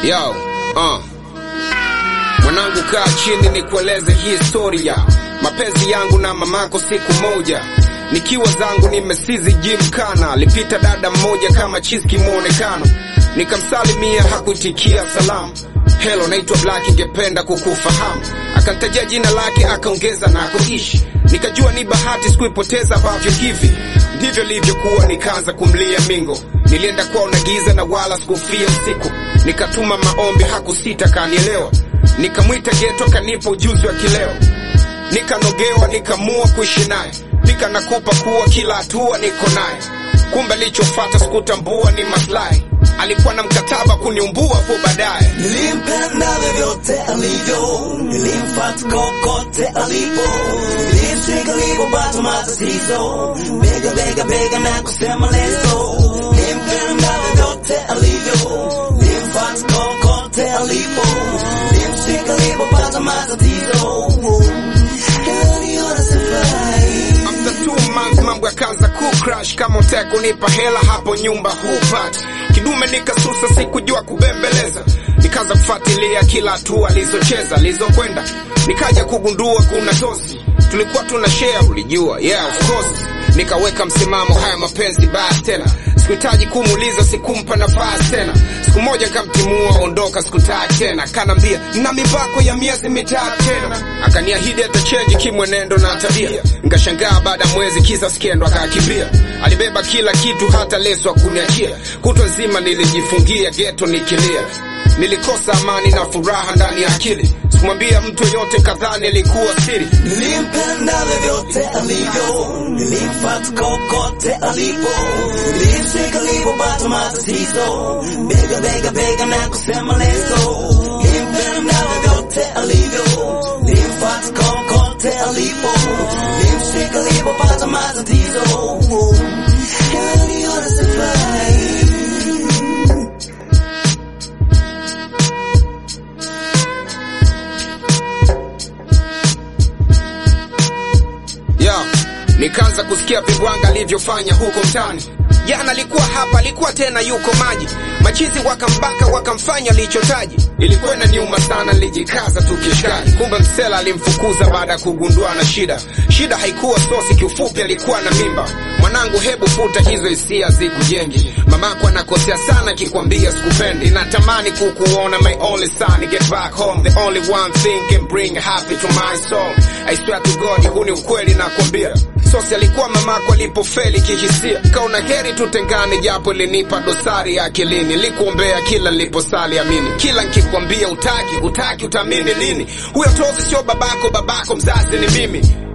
Yo, uh. Mwanangu kaa chini nikueleze hii historia mapenzi yangu na mamako siku moja nikiwa zangu nimesizi jimkana alipita dada mmoja kama chiski mwonekano nikamsalimia hakuitikia salamu helo naitwa black ingependa kukufahamu akantajia jina lake akaongeza na kuishi nikajua ni bahati sikuipoteza ambavyo hivi ndivyo livyokuwa nikaanza kumlia mingo nilienda kwao na giza na wala sikufia usiku nikatuma maombi hakusita kanielewa nikamwita geto kanipa ujuzi wa kileo nikanogewa nikamua kuishi naye pika nakupa kuwa kila hatua niko naye kumbe lichofata sikutambua ni maslahi alikuwa na mkataba kuniumbua po baadaye Nilimpenda vyovyote alivyo, nilimfuata kokote alipo, nilimshika alipopata matatizo, bega bega bega na kusema leso. Nilimpenda vyovyote alivyo, nilimfuata kokote alipo, nilimshika alipopata matatizo, aliona safari After two months mambo yakaanza kucrash kama utaka kunipa hela hapo nyumba hupati kidume nikasusa sikujua kubembeleza nikaanza kufuatilia kila hatua alizocheza alizokwenda nikaja kugundua kuna tosi tulikuwa tuna share ulijua yeah of course nikaweka msimamo haya mapenzi basi tena sikuhitaji kumuuliza sikumpa nafasi tena siku moja kamtimua ondoka sikutaka tena kanambia na mipako ya miezi mitatu tena akaniahidi atachenji kimwenendo na tabia nkashangaa baada ya mwezi kisa skendo akakimbia alibeba kila kitu hata leso akuniachia kutwa nzima nilijifungia geto nikilia nilikosa amani na furaha ndani ya akili sikumwambia mtu yoyote kadhaa nilikuwa siri Nilimpenda vyovyote alivyo, nilimfuata kokote alipo, nilimshika alipopata matatizo, bega bega bega na kusema leso. Nilimpenda vyovyote alivyo, nilimfuata kokote alipo, nilimshika alipopata matatizo, aliona safari ya nikaanza kusikia vibwanga alivyofanya huko mtani jana alikuwa hapa alikuwa tena yuko maji machizi wakambaka wakamfanya lichotaji ilikuwa inaniuma sana nilijikaza tukishikaji kumbe msela alimfukuza baada ya kugundua na shida shida haikuwa sosi kiufupi alikuwa na mimba mwanangu hebu futa hizo hisia zikujengi mamako anakosea sana kikwambia sikupendi natamani kukuona my only son get back home the only one thing can bring happy to my soul I swear to God huu ni ukweli nakwambia sosi alikuwa mamako alipofeli kihisia kaona heri tutengane japo ilinipa dosari ya akilini likuombea kila niliposali amini kila nkikwambia utaki utaki utaamini lini huyo tozi sio babako babako mzazi ni mimi